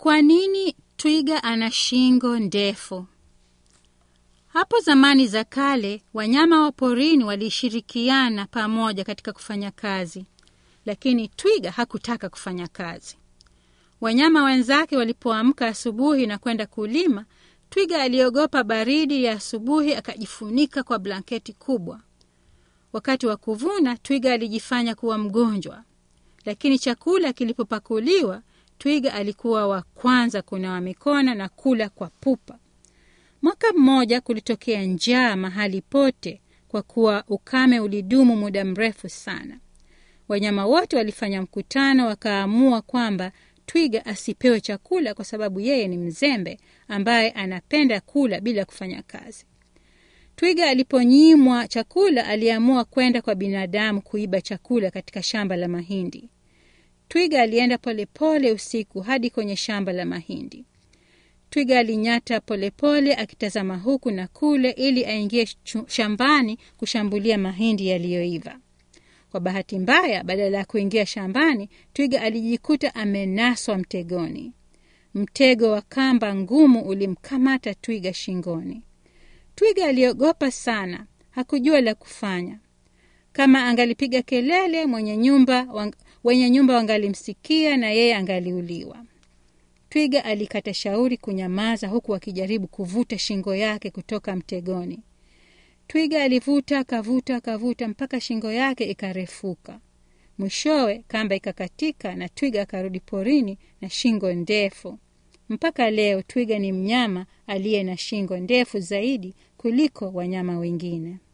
Kwa nini twiga ana shingo ndefu? Hapo zamani za kale, wanyama wa porini walishirikiana pamoja katika kufanya kazi, lakini twiga hakutaka kufanya kazi. Wanyama wenzake walipoamka asubuhi na kwenda kulima, twiga aliogopa baridi ya asubuhi, akajifunika kwa blanketi kubwa. Wakati wa kuvuna, twiga alijifanya kuwa mgonjwa, lakini chakula kilipopakuliwa, twiga alikuwa wa kwanza kunawa mikono na kula kwa pupa. Mwaka mmoja kulitokea njaa mahali pote, kwa kuwa ukame ulidumu muda mrefu sana. Wanyama wote walifanya mkutano, wakaamua kwamba twiga asipewe chakula kwa sababu yeye ni mzembe ambaye anapenda kula bila kufanya kazi. Twiga aliponyimwa chakula, aliamua kwenda kwa binadamu kuiba chakula katika shamba la mahindi. Twiga alienda polepole pole usiku hadi kwenye shamba la mahindi. Twiga alinyata polepole pole, akitazama huku na kule ili aingie shambani kushambulia mahindi yaliyoiva. Kwa bahati mbaya, badala ya kuingia shambani, twiga alijikuta amenaswa mtegoni. Mtego wa kamba ngumu ulimkamata twiga shingoni. Twiga aliogopa sana, hakujua la kufanya. Kama angalipiga kelele, mwenye nyumba wang, wenye nyumba wangalimsikia na yeye angaliuliwa. Twiga alikata shauri kunyamaza, huku akijaribu kuvuta shingo yake kutoka mtegoni. Twiga alivuta akavuta akavuta mpaka shingo yake ikarefuka. Mwishowe kamba ikakatika na twiga akarudi porini na shingo ndefu. Mpaka leo twiga ni mnyama aliye na shingo ndefu zaidi kuliko wanyama wengine.